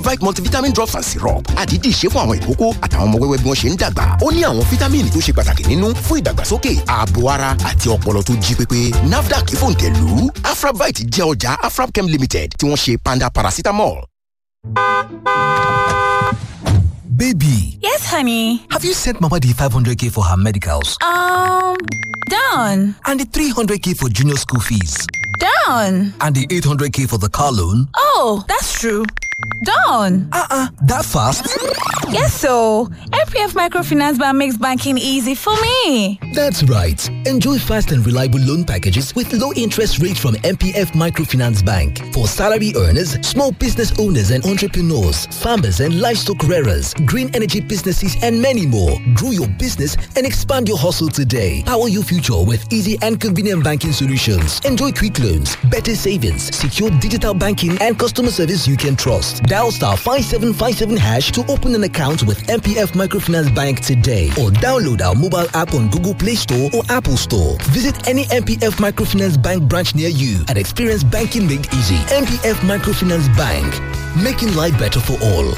afravite multivitamin drops and syrup àdídì ṣe fún àwọn ìkókó àtàwọn ọmọ wẹ́wẹ́ bí wọ́n ṣe ń dàgbà ó ní àwọn fítámìnì tó ṣe pàtàkì nínú fún ìdàgbàsókè ààbò ara àti ọpọlọ tó jí pépé nafdac fòǹtẹ̀lù afravite jẹ́ ọjà afrabchem limited tí wọ́n ṣe panda paracetamol. Baby, Yes, honey. have you sent Mama the 500k for her medicals? Um, done. And the 300k for junior school fees? Done. And the 800k for the car loan? Oh, that's true. Done. Uh-uh, that fast? Yes, so MPF Microfinance Bank makes banking easy for me. That's right. Enjoy fast and reliable loan packages with low interest rates from MPF Microfinance Bank for salary earners, small business owners and entrepreneurs, farmers and livestock rearers, green energy businesses, and many more. Grow your business and expand your hustle today. Power your future with easy and convenient banking solutions. Enjoy quick loans, better savings, secure digital banking, and customer service you can trust. Dial star 5757 hash to open an account with MPF Microfinance Bank today or download our mobile app on Google Play Store or Apple Store. Visit any MPF Microfinance Bank branch near you and experience banking made easy. MPF Microfinance Bank, making life better for all.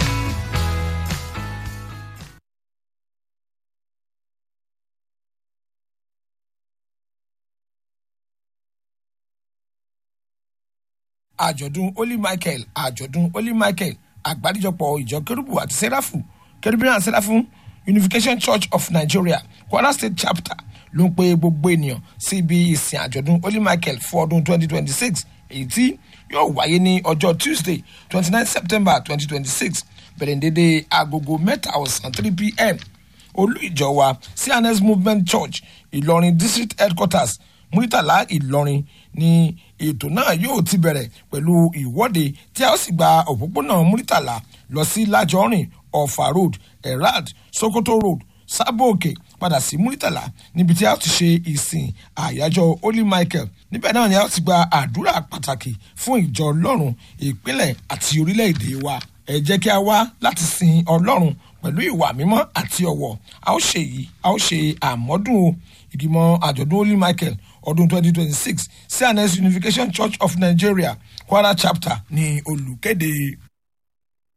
àjọ̀dún holy michael àjọ̀dún holy michael àgbáríjọpọ̀ ìjọ kérúbù àti sẹ́ráfù kérúbìnrin àti sẹ́ráfù unification church of nigeria kwara state chapter ló ń pe gbogbo ènìyàn sí ibi ìsìn àjọ̀dún holy michael fún ọdún 2026 èyí tí yóò wáyé ní ọjọ́ tuesday 29 september 2026 bẹ̀rẹ̀ ní dédé agogo mẹ́ta ọ̀sán 3 pm olú ìjọ wa cns movement church ìlọrin district headquarters muritala ìlọrin ni ètò náà yóò ti bẹ̀rẹ̀ pẹ̀lú ìwọ́de tí a ó sì gba òpópónà muritala lọ sí lájọrin ọ̀fà road erad sokoto road sábòkè padà sí muritala níbi tí a ó ti ṣe ìsìn àyájọ́ holy michael níbẹ̀ náà ni a ó ti gba àdúrà pàtàkì fún ìjọ ọlọ́run ìpínlẹ̀ àti orílẹ̀-èdè wa ẹ jẹ́ kí a wá láti sin ọlọ́run pẹ̀lú ìwà mímọ́ àti ọ̀wọ̀ a ó ṣe yìí a ó ṣe àmọ́dún o ìgbìmọ̀ àjọ̀dún holy michael ọdún 2026 cns unification church of nigeria kwara chapter ní olùkéde.